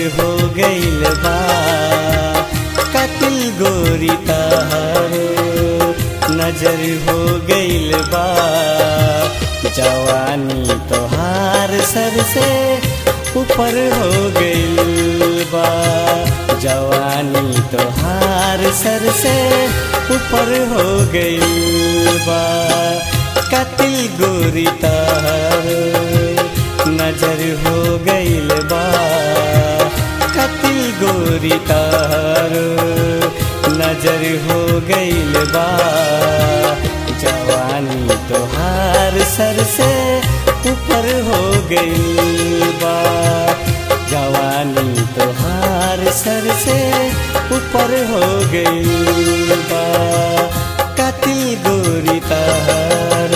हो गइल बा कतिल गोरी तहर नजर हो गइल बा जवानी तोहार सर से ऊपर हो गइल बा जवानी तोहार सर से ऊपर हो गइल बा कतिल गोरी तहर नजर हो गइल बा कतिल गोरी तहर नजर हो गइल बा जवानी तोहार सर से ऊपर हो गइल बा जवानी तोहार सर से ऊपर हो गइल बा कतिल गोरी तहर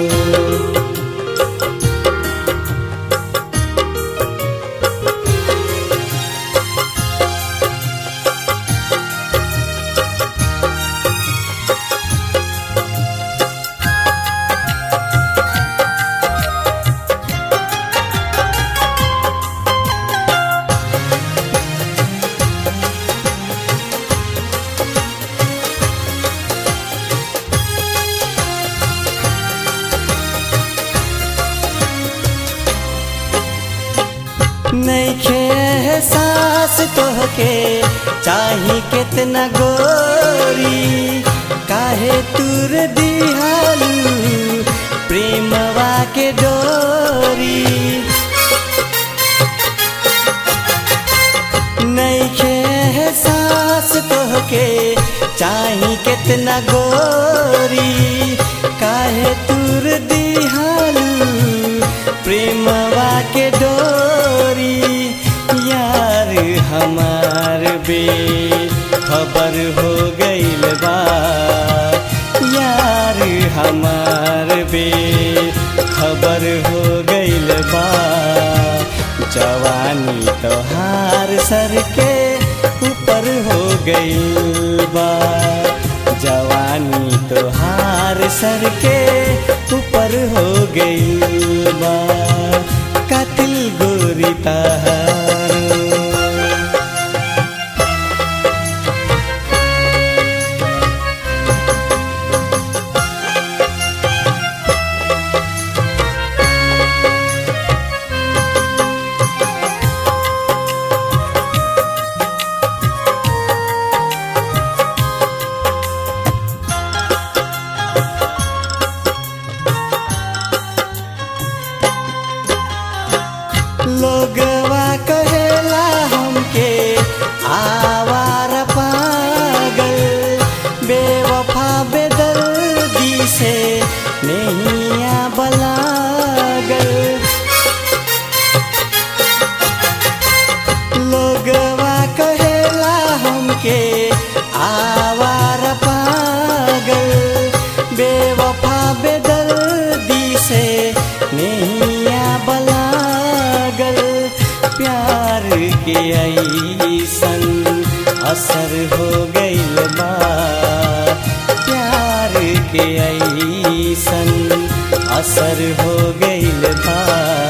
नैखे एहसास तोहके चाही कितना गोरी काहे तुर दिहालू प्रेमवा के डोरी नैखे एहसास तोहके चाही कितना गोरी काहे तुर दिहालू प्रेमवा के डोरी यार हमार बे खबर हो गइल बा यार हमार बे खबर हो गइल बा जवानी तोहार सर के ऊपर हो गइल बा जवानी तोहार सर के ऊपर हो गइल बा कतिल गोरी तहार लोगवा कहेला हमके आवार पागल बेवफा बेदर्दी से नैया बलागल लोगवा कहेला हमके आवार पागल बेवफा बेदर्दी से नैया बलागल प्यार के ऐसन असर हो गइल बा प्यार के ऐसन असर हो गइल बा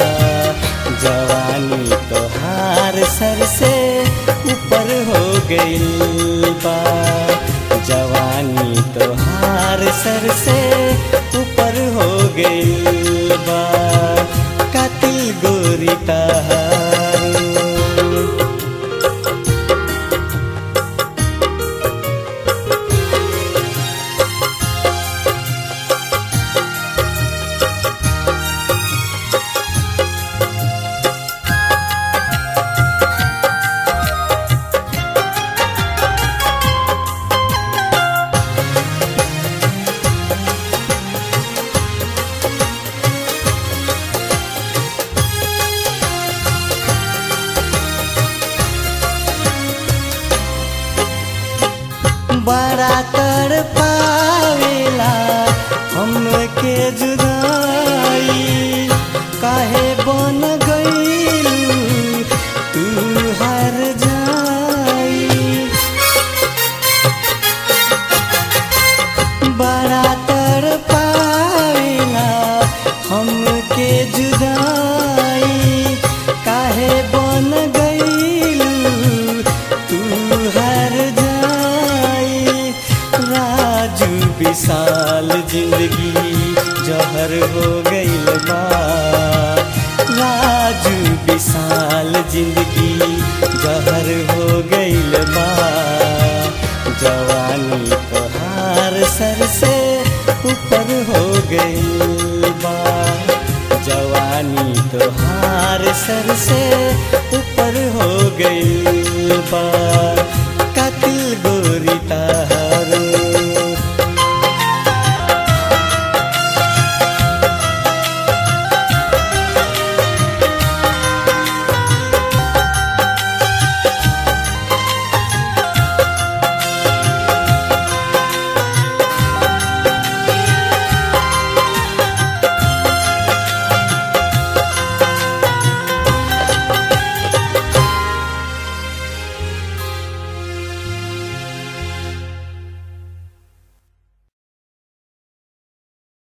जवानी तोहार सर से ऊपर हो गइल बा जवानी तोहार सर से ऊपर हो गइल बा कतिल गोरी तहार बड़ा तर पावेला हमके जुदाई काहे बन गईलू तू हर जाई बड़ा तर पावेला हमके जुदाई काहे बन गईल खुशहाल जिंदगी जहर हो गईल बा जवानी तोहार सर से ऊपर हो गईल बा जवानी तोहार सर से ऊपर हो गईल बा